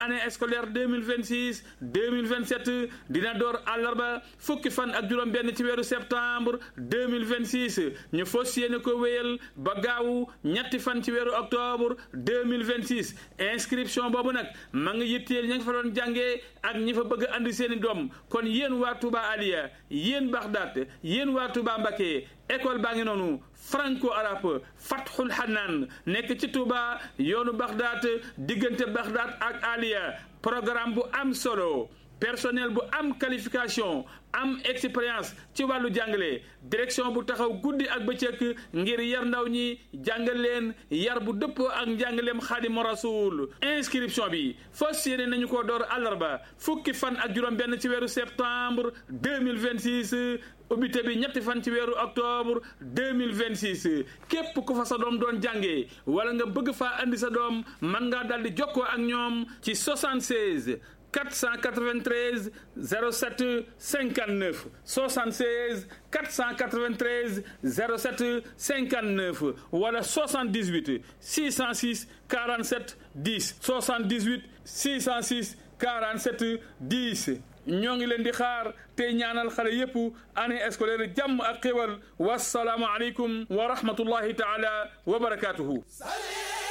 année scolaire 2026 2027 dina door àllarba fukki fan ak juróom benn ci weeru septembre 2026 ñu fas yéene ko wéyal ba gaawu ñetti fan ci weeru octobre 2026 inscription boobu nag ma ngi yitteel ña nga fa doon jàngee ak ñi fa bëgg a andi seeni doom kon yéen waa Touba Aliya yéen Baxdaat yéen waa Touba Mbacké école baa ngi noonu franco arabe Fathul Hanaan nekk ci Touba yoonu Baxdaat diggante Baxdaat ak Aliya programme bu am solo personnel bu am qualification am expérience ci wàllu jàngale direction bu taxaw guddi ak bëccëg ngir yar ndaw ñi jàngal leen yar bu dëppoo ak njàngaleem Xaadimu Rasuul inscription bi fas yéene nañu ko door àllarba fukki fan ak juróom benn ci weeru septembre 2026 ubbite bi ñetti fan ci weeru octobre 2026 képp ku fa sa doom doon jàngee wala nga bëgg faa andi sa doom mën ngaa daldi jokkoo ak ñoom ci 76 493 07 59 76 493 07 59 wala 78 606 47 10 78 606 47 10 ñoo ngi leen di xaar tey ñaanal xale yépp année scolaire jàmm ak xéwal wasalaamu aleykum wa rahmatullahi taala wa barakaatuhu